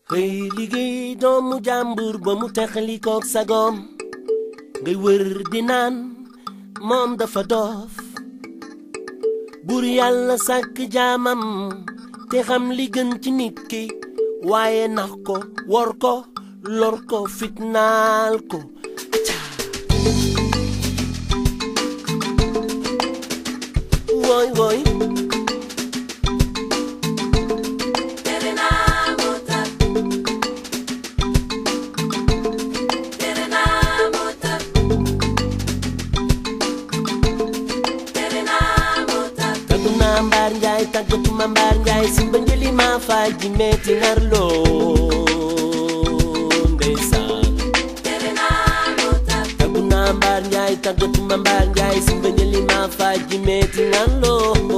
xëy liggéey doomu jàmbur ba mu texalikook sagoom ngay wër di naan moom dafa doof buur yàlla sàkk jaamam te xam li gën ci nit ki waaye nax ko wor ko lor ko fitnaal ko wooy wooy taggu naa mbaar njaay tàggatuma mbaar njaay simba njëli maa faal ji metti nar loo ndeysaan taggu naa mbaar njaay tàggatuma mbaar njaay simba njëli maa faal ji metti nar loo